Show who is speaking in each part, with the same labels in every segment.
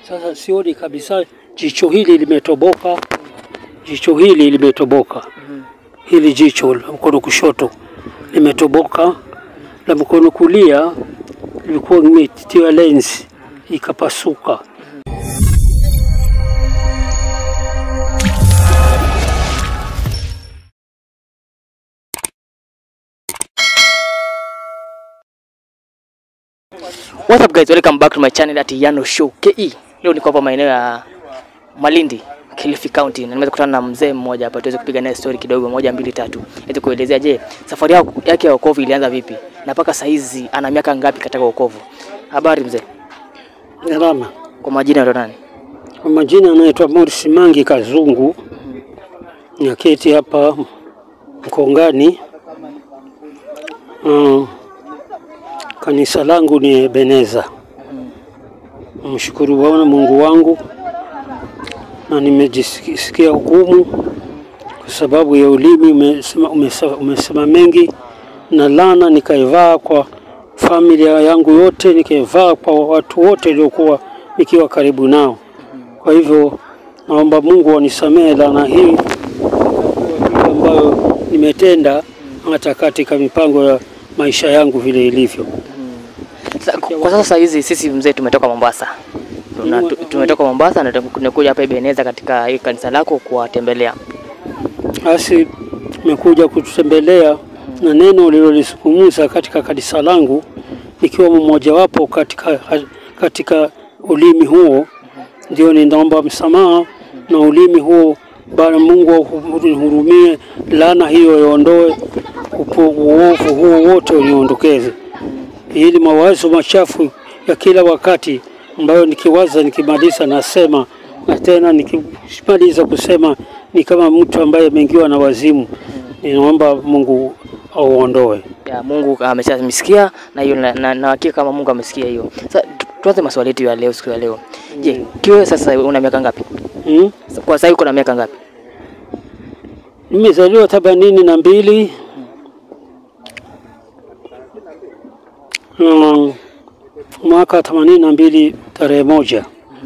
Speaker 1: Sasa sioni kabisa, jicho hili limetoboka, jicho hili limetoboka, hili jicho la mkono kushoto limetoboka, la mkono kulia lilikuwa limetiwa lensi ikapasuka.
Speaker 2: What's up guys, welcome back to my channel at Yano Show KE. Leo niko hapa maeneo ya Malindi, Kilifi County. Na nimeweza kukutana na mzee mmoja hapa tuweze kupiga naye story kidogo moja mbili tatu. Ili kuelezea je, safari yako- yake ya wokovu ilianza vipi? Na mpaka saa hizi ana miaka ngapi katika wokovu? Habari mzee.
Speaker 1: Salama.
Speaker 2: Kwa majina ndo nani?
Speaker 1: Kwa majina anaitwa Morris Mangi Kazungu, naketi hapa Mkongani. Uh, kanisa langu ni Ebeneza. Mshukuru Bwana Mungu wangu, na nimejisikia hukumu kwa sababu ya ulimi umesema, umesema, umesema mengi na lana nikaivaa kwa familia yangu yote, nikaivaa kwa watu wote waliokuwa nikiwa karibu nao. Kwa hivyo naomba Mungu anisamehe laana hii kwa vile ambayo nimetenda hata katika mipango ya maisha yangu vile ilivyo.
Speaker 2: Sa, kwa sasa saa hizi sisi mzee tumetoka Mombasa. Tuna, tu- tumetoka Mombasa na tunakuja hapa Ebeneza katika hii kanisa lako kuwatembelea.
Speaker 1: Basi nimekuja kututembelea na neno ulilolisungumza katika kanisa langu, ikiwa mmojawapo katika, katika ulimi huo, ndio ninaomba msamaha na ulimi huo. Bwana Mungu unihurumie, laana hiyo iondoe, upo- uovu huo wote uniondokeze, ili mawazo machafu ya kila wakati ambayo nikiwaza nikimaliza nasema na tena nikimaliza kusema ni kama mtu ambaye ameingiwa na wazimu. Ninaomba Mungu auondoe.
Speaker 2: ya Mungu ameshamsikia na hiyo na, na, na hakika kama Mungu amesikia hiyo. Sasa tu- tuanze maswali yetu ya leo siku ya leo. Je, kiwe sasa una miaka ngapi?
Speaker 1: Hmm?
Speaker 2: Kwa sasa uko na miaka ngapi?
Speaker 1: Nimezaliwa themanini na mbili na mwaka themanini na mbili tarehe moja.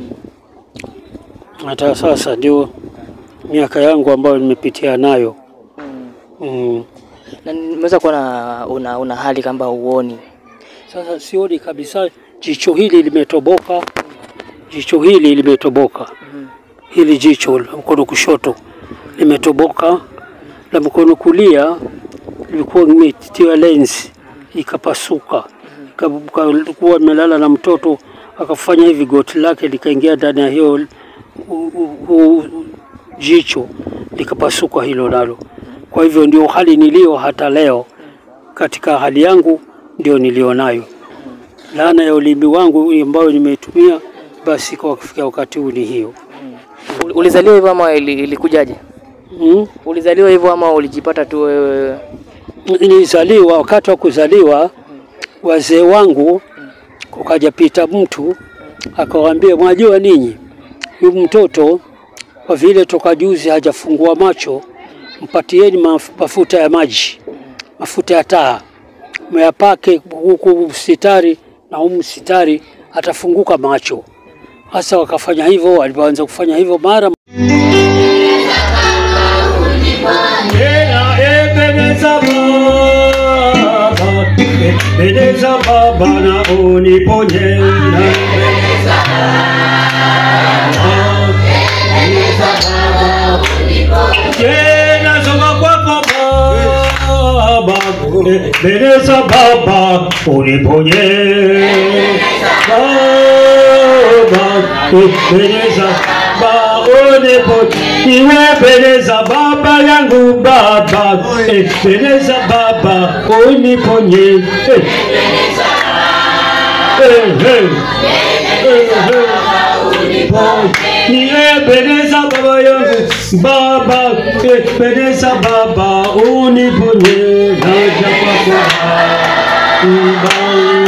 Speaker 1: Hata sasa ndio miaka yangu ambayo nimepitia nayo mm.
Speaker 2: Na nimeweza kuona una, una hali kama uoni.
Speaker 1: Sasa sioni kabisa, jicho hili limetoboka, jicho hili limetoboka, hili jicho la mkono kushoto limetoboka, la mkono kulia lilikuwa limetiwa lensi ikapasuka, kuwa imelala na mtoto akafanya hivi, goti lake likaingia ndani ya hiyo u- u- u- jicho likapasuka hilo nalo. Kwa hivyo ndio hali niliyo hata leo, katika hali yangu ndio nilionayo. Laana ya ulimi wangu ambayo nimeitumia, basi kwa kufikia wakati huu ni hiyo.
Speaker 2: Uli- Ulizaliwa hivyo ama ili- ilikujaje?
Speaker 1: Mm?
Speaker 2: Ulizaliwa hivyo ama ulijipata tu wewe?
Speaker 1: Nilizaliwa, wakati wa kuzaliwa wazee wangu, kukaja pita mtu akawaambia, mwajua ninyi huyu mtoto kwa vile toka juzi hajafungua macho, mpatieni maf- mafuta ya maji, mafuta ya taa, myapake huku msitari na humu msitari, atafunguka macho. Hasa wakafanya hivyo, walipoanza kufanya hivyo mara
Speaker 3: Tena Ebeneza Baba, Ebeneza Baba na uniponye na Ebeneza Baba, tena soka kwako Baba, Ebeneza Baba uniponye Baba, Ebeneza Baba uniponye niwepeleza baba yangu baba epeleza baba uniponye Eh. Eh, eh. Eh, eh. niwepeleza baba yangu baba epeleza baba uniponye naja kwako baba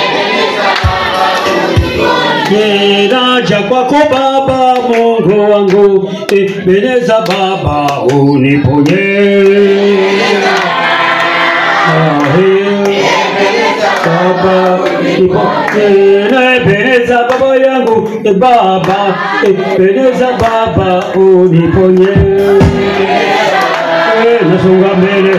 Speaker 3: Ninaja kwako Baba Mungu wangu, Ebeneza Baba uniponye. Ahe. Baba, Ebeneza Baba yangu, e Baba, Ebeneza Baba, uniponye. Eh, Nasonga mbele.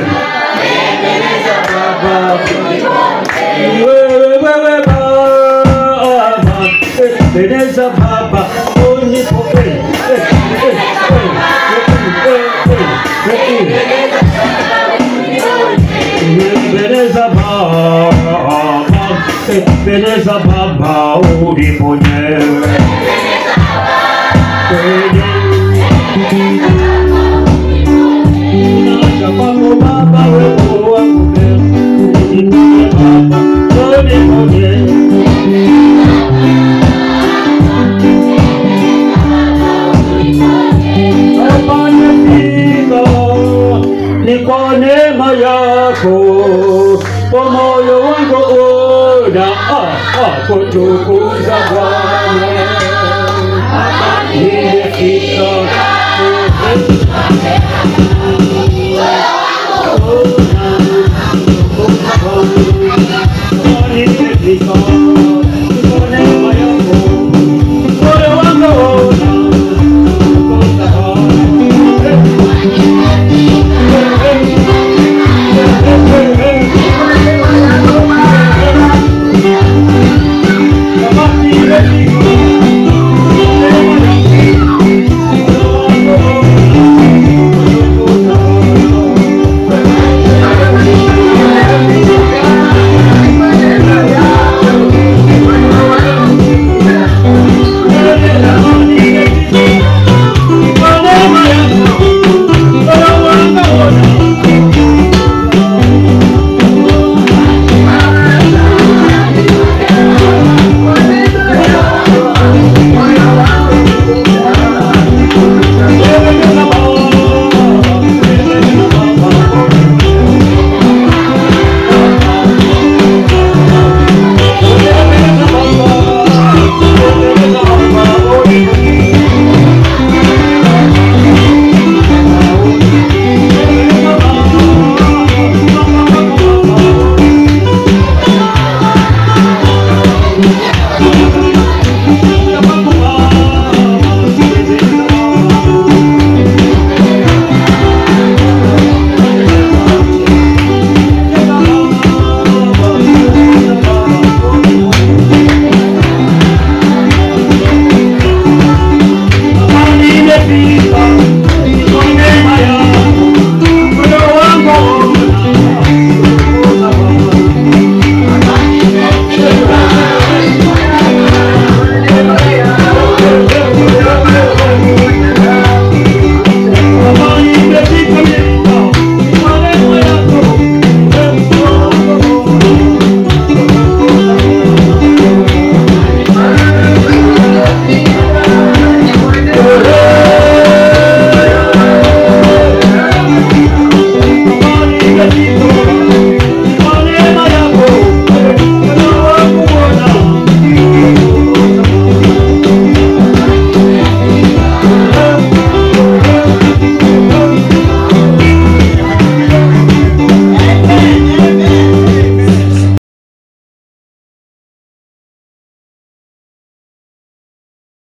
Speaker 3: Baba, wewe wewe Baba, Ebeneza Baba, uniponye. Eh, eh, eh, eh, eh, eh, eh, eh. Beneza Baba, Beneza Baba, uniponye. Naja kwako Baba, wewe wangu uniponye Baba, uniponye. Amanifika ni kwa neema yako, kwa moyo wangu una ah, ah, kutukuza Bwana. Nimefika